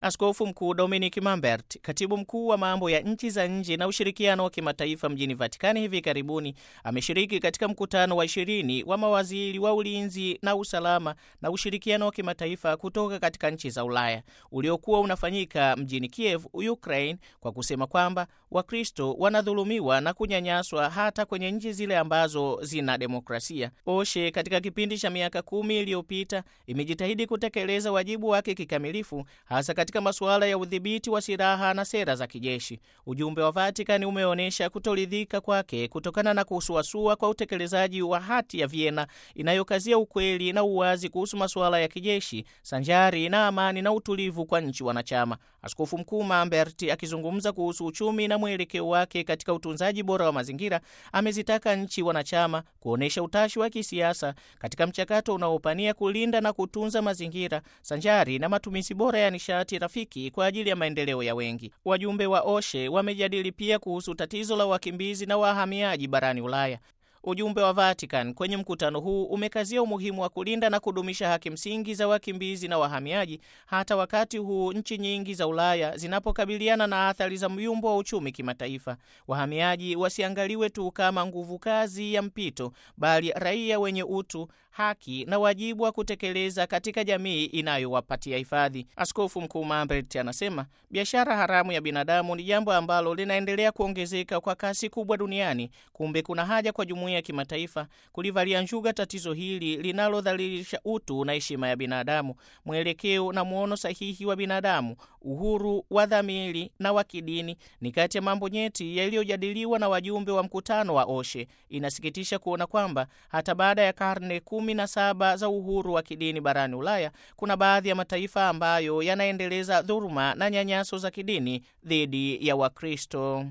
Askofu Mkuu Dominic Mambert, katibu mkuu wa mambo ya nchi za nje na ushirikiano wa kimataifa mjini Vatikani, hivi karibuni ameshiriki katika mkutano wa ishirini wa mawaziri wa ulinzi na usalama na ushirikiano wa kimataifa kutoka katika nchi za Ulaya uliokuwa unafanyika mjini Kiev, Ukraine, kwa kusema kwamba Wakristo wanadhulumiwa na kunyanyaswa hata kwenye nchi zile ambazo zina demokrasia. OSHE katika kipindi cha miaka kumi iliyopita imejitahidi kutekeleza wajibu wake kikamilifu hasa katika masuala ya udhibiti wa silaha na sera za kijeshi. Ujumbe wa Vatikani umeonyesha kutoridhika kwake kutokana na kusuasua kwa utekelezaji wa hati ya Vienna inayokazia ukweli na uwazi kuhusu masuala ya kijeshi sanjari na amani na utulivu kwa nchi wanachama. Askofu Mkuu Mambert akizungumza kuhusu uchumi na mwelekeo wake katika utunzaji bora wa mazingira, amezitaka nchi wanachama kuonyesha utashi wa kisiasa katika mchakato unaopania kulinda na kutunza mazingira sanjari na matumizi bora ya nishati rafiki kwa ajili ya maendeleo ya wengi. Wajumbe wa OSHE wamejadili pia kuhusu tatizo la wakimbizi na wahamiaji barani Ulaya. Ujumbe wa Vatican kwenye mkutano huu umekazia umuhimu wa kulinda na kudumisha haki msingi za wakimbizi na wahamiaji, hata wakati huu nchi nyingi za Ulaya zinapokabiliana na athari za myumbo wa uchumi kimataifa. Wahamiaji wasiangaliwe tu kama nguvu kazi ya mpito, bali raia wenye utu, haki na wajibu wa kutekeleza katika jamii inayowapatia hifadhi. Askofu Mkuu Mambert anasema biashara haramu ya binadamu ni jambo ambalo linaendelea kuongezeka kwa kasi kubwa duniani. Kumbe kuna haja kwa jumuiya ya kimataifa kulivalia njuga tatizo hili linalodhalilisha utu na heshima ya binadamu. Mwelekeo na mwono sahihi wa binadamu, uhuru wa dhamiri na wa kidini ni kati ya mambo nyeti yaliyojadiliwa na wajumbe wa mkutano wa OSHE. Inasikitisha kuona kwamba hata baada ya karne kumi na saba za uhuru wa kidini barani Ulaya, kuna baadhi ya mataifa ambayo yanaendeleza dhuluma na nyanyaso za kidini dhidi ya Wakristo.